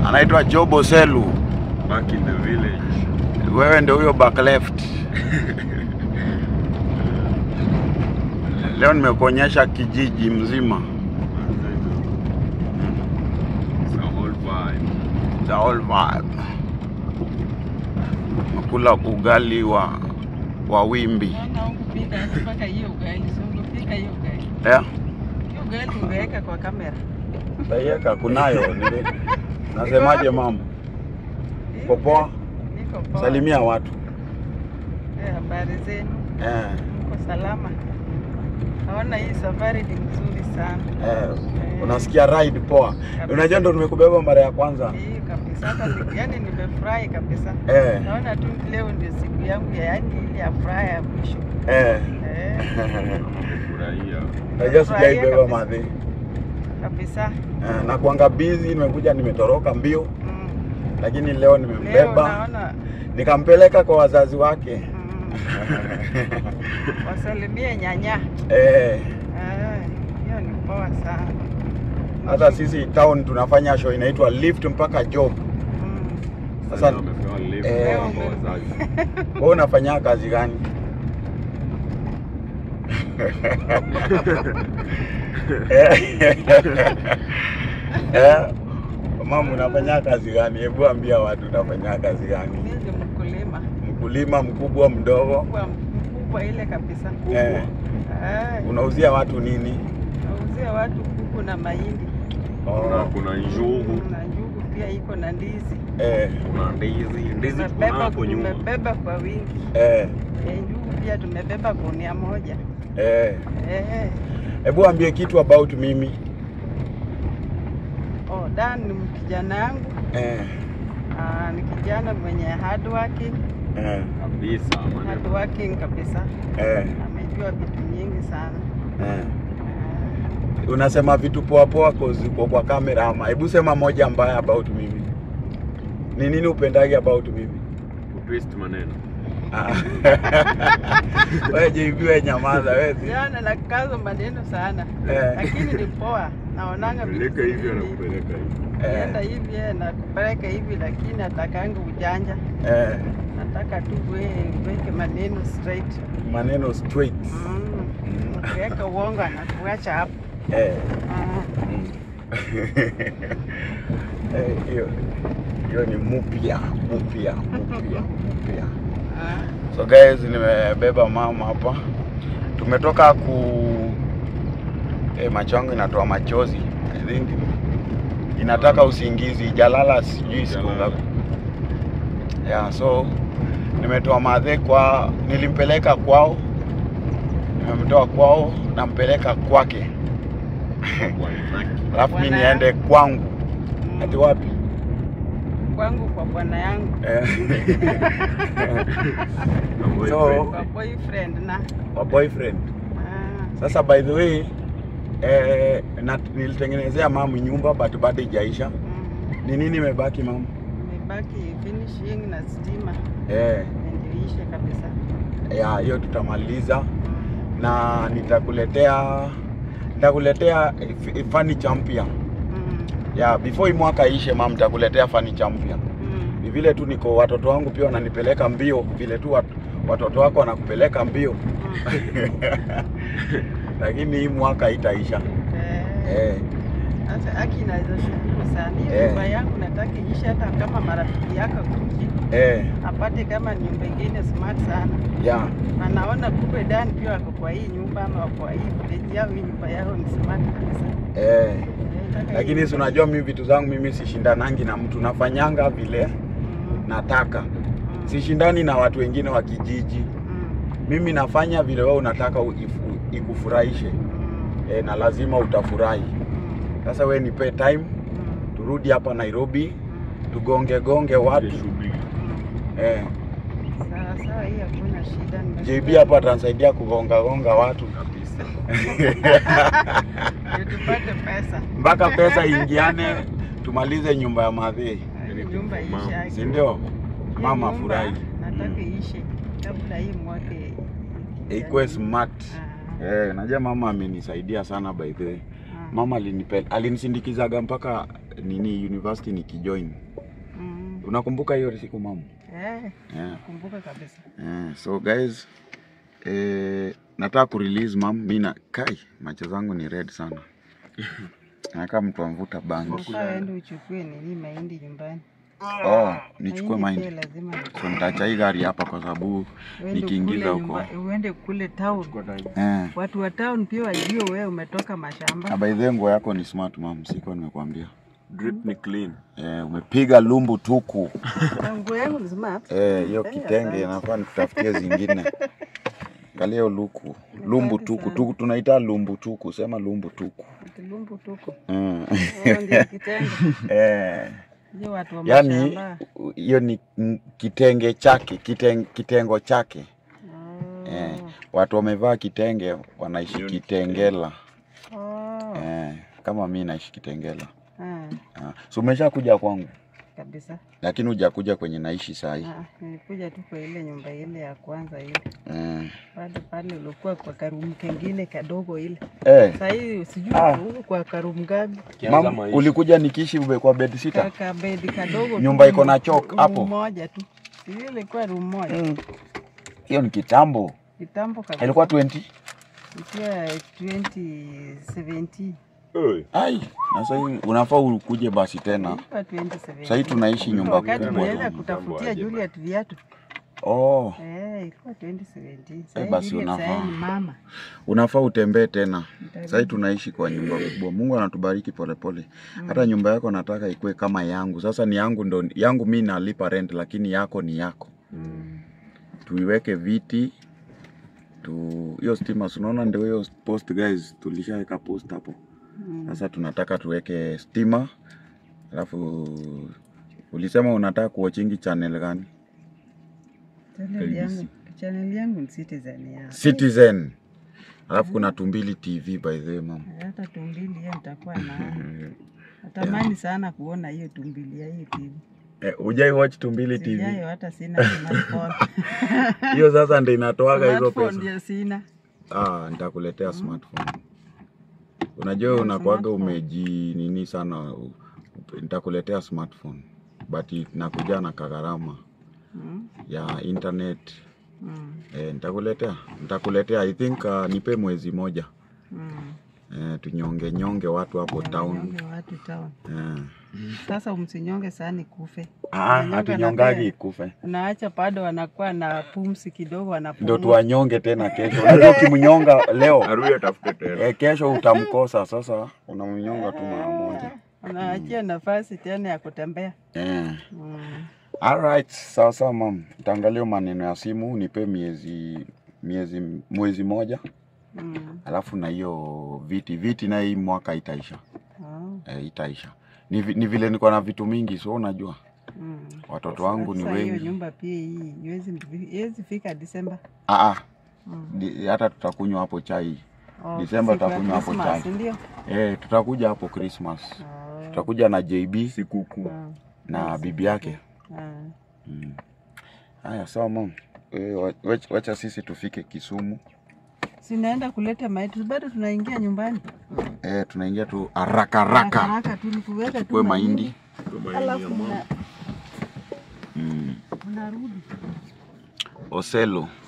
anaitwa Jobo Selu. Back in the village. Wewe ndio huyo back left. Leo nimekuonyesha kijiji mzima. It's a whole vibe. The whole vibe. Nakula ugali wa wa wimbi. Naona hukupika mpaka hiyo ugali, si ungepika hiyo ugali. Yeah. Hiyo ugali ungeweka kwa kamera. Taiweka kunayo. nili- Nasemaje mama? Uko poa? Niko poa. Salimia watu. Eh, habari zenu? Eh. Uko salama? Naona hii safari ni nzuri sana. Eh. Unasikia ride poa. Unajua ndo nimekubeba mara ya kwanza. Hii kabisa. Hata ni- yaani nimefurahi kabisa. Eh. Naona tu leo ndio siku yangu ya yaani ile ya furaha ya mwisho. Eh. Eh, Furahia. Najua sijaibeba kabisa. madhi. kabisa. Eh, na kuanga busy, nimekuja nimetoroka mbio, Mm. lakini leo Leo nimembeba naona nikampeleka kwa wazazi wake. mm, wasalimie nyanya. Eh, Eh, hiyo ni poa sana. hata sisi town tunafanya show inaitwa lift mpaka job. Mm. Sasa- Sasa wamepewa lift Eh. kwa wazazi. Wewe unafanya kazi gani? Eh. Eh, mama unafanya kazi gani? Hebu ambia watu unafanya kazi gani? Mimi ni mkulima Mkulima mkubwa mdogo? mkubwa, mkubwa ile kabisa. Eh, Eh, unauzia watu nini? nauzia watu kuku na mahindi Kuna kuna njugu, na njugu pia iko na ndizi. Eh, kuna ndizi. Ndizi tuko Tumebeba hapo nyuma. tumebeba kwa wingi. eh, Eh, njugu pia tumebeba gunia moja. eh. Eh, Hebu ambie kitu about mimi. oh, Dan ni kijana yangu. Eh, Ah, ni kijana mwenye hard working, eh, Kabisa hard maneno. working kabisa. eh, Amejua vitu nyingi sana. eh. Ah, Unasema vitu poa poa cause uko kwa kamera ama hebu sema moja mbaya about mimi. Ni nini upendagi about mimi? Kutwist maneno. Ah. Wewe JB wewe nyamaza wewe. si- Jana nakaza maneno sana Eh. lakini ni poa, naonanga vitu Peleka hivi zingine. anakupeleka hivi. Eh, Enda hivi eh, na kupeleka hivi, lakini atakanga ujanja, eh, nataka tu we- weke maneno straight. maneno straight. Mm. Mm. Ukiweka uongo anakuacha hapo. Eh. Ah, mm. Eh, hiyo hiyo ni mupya mupya mupya mupya. ah. So guys, nimebeba mama hapa, tumetoka ku eh, macho yangu inatoa machozi. I think inataka usingizi, jalala sijui siku Jalala. ngapi. Yeah, so nimetoa madhe kwa, nilimpeleka kwao, nimemtoa kwao, nampeleka kwake, alafu mimi Bwana niende kwangu. Mm. Ati wapi? Kwangu kwa bwana yangu, Eh. Na So- boyfriend. kwa boyfriend na Wa boyfriend. ah, Sasa by the way eh, na, nilitengenezea mamu nyumba but bado ijaisha. mm. Ni nini imebaki mamu? Imebaki finishing na stima Eh, ndio ishe kabisa. ya hiyo tutamaliza Mm. na nitakuletea nitakuletea f- furniture mpya. Mm. Ya before hii mwaka ishe mam, nitakuletea furniture mpya. Mm. Ni vile tu niko watoto wangu pia wananipeleka mbio, vile tu wat, watoto wako wanakupeleka mbio, lakini hii mwaka itaisha. Eh, Eh, Sasa aki naweza shukuru sana. Hiyo Eh. nyumba yangu nataka iishe hata kama marafiki yako kuji eh, apate kama nyumba ingine smart sana. ya Anaona kumbe Dan pia wako kwa hii nyumba ama kwa hii village yao, hii nyumba yao ni smart kabisa. eh. Eh, nataka lakini hii si nyumba- unajua mimi vitu zangu mimi sishindanangi na mtu, nafanyanga vile Mm, nataka, mm, sishindani na watu wengine wa kijiji. mm, Mimi nafanya vile wewe unataka u- ifu- ikufurahishe mm, e, na lazima utafurahi. mm, Sasa we nipe time, mm, turudi hapa Nairobi mm, tugonge gonge watu Shughuli. mm. eh. Sawa sawa, hii hakuna shida. nimesikia. JB hapa atanisaidia kugonga gonga watu Kabisa. Ndio tupate pesa. mpaka pesa ingiane, tumalize nyumba ya madhii, Hii nyumba ishe. si ndio? Hii Mama nyumba furahi Nataka iishe kabla hii mwaka i- ikuwe smart. Ah, Eh, najua mama amenisaidia sana by the way. ah. Mama alinipe alinisindikizaga mpaka nini university nikijoin. Mm. Unakumbuka hiyo siku mama? Eh, Yeah. kumbuka kabisa. Yeah. So guys, eh, nataka kurelease mam, mi na kai macho zangu ni red sana. Nakaa mtu amvuta bangi. Sasa uende uchukue nini mahindi nyumbani. Oh, nichukue Mahindi mahindi. pia lazima ni- So nitaacha hii gari hapa kwa sababu uende nikiingiza ukule huko. nyumba- Uende kule town. Eh. Watu wa town pia wajue wewe umetoka mashamba. Na by the way nguo yako ni smart mam, siko nimekuambia. Drip ni clean. Eh, umepiga lumbu tuku. Na Nguo yangu ni smart. Eh, hiyo Eh, kitenge asante. inafaa nikutafutie zingine. Angalia hiyo luku. Lumbu Asante tuku. sana. tuku. Tunaita lumbu tuku. Sema lumbu tuku. Tulumbu tuko. Mm. Hiyo ndio kitenge. eh. Hiyo watu wa Yaani mashamba. hiyo ni mm, kitenge chake, kiteng, kitengo chake. Oh. Eh. Watu wamevaa kitenge wanaishi Hiyo ni kitengela. Oh. Eh. Kama mi naishi kitengela. Ah, Ah. So umesha kuja kwangu kabisa. lakini hujakuja kwenye naishi saa hii. Ah, nilikuja tu kwa ile nyumba ile ya kwanza ile. Eh. Pale pale ulikuwa kwa karumu kengine kadogo ile. Eh. Sasa hii sijui Ah. uko kwa karumu gani. Kianza Mam, maisha. ulikuja nikiishi ube kwa bed sitter? Kaka bedi kadogo. tu, Nyumba iko na room- chok room hapo? moja tu. Sijui ilikuwa room moja. Mm. Hiyo ni kitambo. Kitambo kabisa. Ilikuwa 20. Ilikuwa 2017. Oi. Ai, na sasa hii unafaa ukuje basi tena. Ilikuwa 2017. Sasa hii tunaishi nyumba Wakati kubwa. tulienda tu. kutafutia Aje Juliet viatu. Oh, Eh, ilikuwa 2017. Eh, Sasa basi Juliet unafaa. sasa ni mama. unafaa utembee tena. Nitarudi. Sasa hii tunaishi kwa nyumba kubwa. Mungu anatubariki polepole. Hata nyumba yako nataka ikuwe kama yangu. Sasa ni yangu ndo yangu mimi nalipa rent lakini yako ni yako. Mm. Tuiweke viti tu hiyo stima si unaona ndio hiyo post guys tulishaweka post hapo. Mm. Sasa tunataka tuweke stima. Alafu ulisema unataka kuwachingi channel gani? Channel yangu, channel yangu ni Citizen ya. Citizen. Alafu kuna Tumbili TV by the way mama. Hata tumbili hiyo nitakuwa na natamani sana kuona hiyo tumbili ya hiyo TV. Eh, hujai watch Tumbili TV? Sijayo hata sina smartphone. Hiyo sasa ndio inatoaga hizo Smartphone pesa. ndio sina. Ah, nitakuletea smartphone. Unajua unakuaga smartphone. umeji nini sana. u- Nitakuletea smartphone. But nakuja na kagharama Mm. ya internet. Mm. Eh, nitakuletea. Nitakuletea I think uh, nipe mwezi moja. Mm. Eh, tunyonge nyonge watu hapo town. Nyonge watu town. Eh. Sasa umsinyonge sana kufe. Ah, Unanyonga hatunyongagi na ikufe. Unaacha bado wanakuwa na pumsi kidogo Ndio wanapumua. tuwanyonge tena kesho. Unajua ukimnyonga leo Arudi atafute tena. eh, kesho utamkosa. Sasa unamnyonga tu mara moja. Unaachia nafasi tena ya kutembea. Eh. Mm. Alright, sawa sawa mam. Utaangalia maneno ya simu, nipe miezi miezi mwezi moja, Mm. alafu na hiyo viti viti na hii mwaka itaisha. Oh. Eh, itaisha. Ni, vi- ni vile niko na vitu mingi, so unajua Mm. watoto wangu ni Sasa hiyo wengi. nyumba pia hii iwezi iwezi fika Disemba. Ah, ah, Mm. di- hata tutakunywa hapo chai. Oh, Disemba siku ya tutakunywa hapo Christmas, chai. Ndio. Eh, tutakuja hapo Christmas. Oh. Tutakuja na JB Sikukuu. Ah. na bibi yake. Ah. Mm. Haya, sawa mam. Eh, wa- wach- wacha sisi tufike Kisumu. Sinaenda kuleta maiti, bado tunaingia nyumbani. Eh, tunaingia tu haraka haraka. Haraka tu ni kuweka tu Kwe mahindi. Alafu mna- Mm. mnarudi. Oselo.